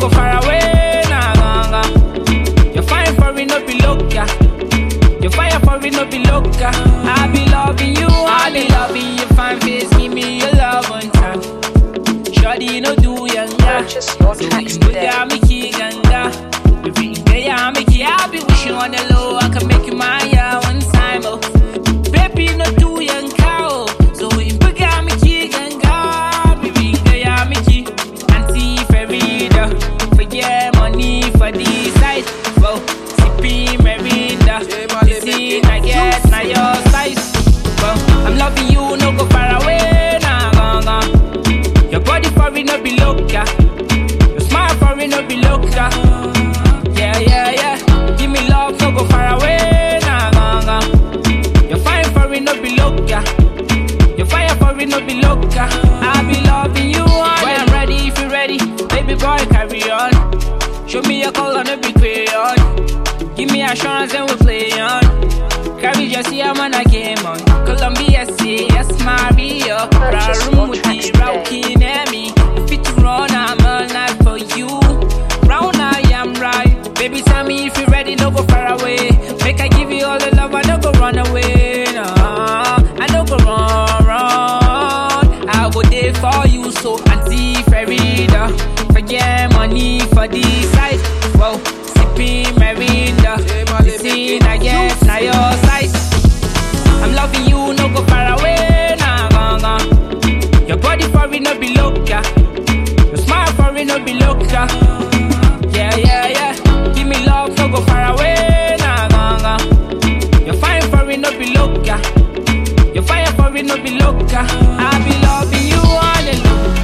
go far away, nah, nah, nah. You're fine for it, no be loca. Your fire for it, no be loca. I be loving you, I be loving your fine face. Give me your love one time. Shawty, no do younger. Purchase your So tracks we can today. get me key ganga. If we can get ya, make it, I'll be wishing on the low. I can make you my yeah one time, oh. Baby, no do young cow. So we can get me key ganga. Baby, get ya, make it. Auntie Ferida. Forget money for the side. Well, sipping Merida. This is I guess, now your size. Well, I'm loving you, no go far away, nah, nah, nah. Your body for it, no be loca. Your smile for it, no be loca. Yeah, yeah, yeah. Give me love, no go far away, nah, nah, nah. Your fire for it, no be loca. Your fire for it, no be loca. I be loving you, and when I'm ready, if you ready, baby boy, carry on. Show me your color, no be crayon. Give me assurance and we play on. Carry just see I'm on a game on. Columbia, say yes, Mario. Purchase your Room with tracks the today. rocking at me. Fit to run, I'm alive for you. Round I am right. Baby, tell me if you ready, no go far away. Make I give you all the love, I don't go run away. No, I don't go run, run. I go there for you, so Auntie Ferida. Forget money for the side. Whoa, sipping Merida. This is, I guess, now your size. I'm loving you, no go far away, nah, nah, nah. Your body for it, no be loca. Your smile for it, no be loca. Yeah, yeah, yeah. Give me love, no go far away, nah, nah, nah. Your fire for it, no be loca. Your fire for it, no be loca. I be loving you all alone.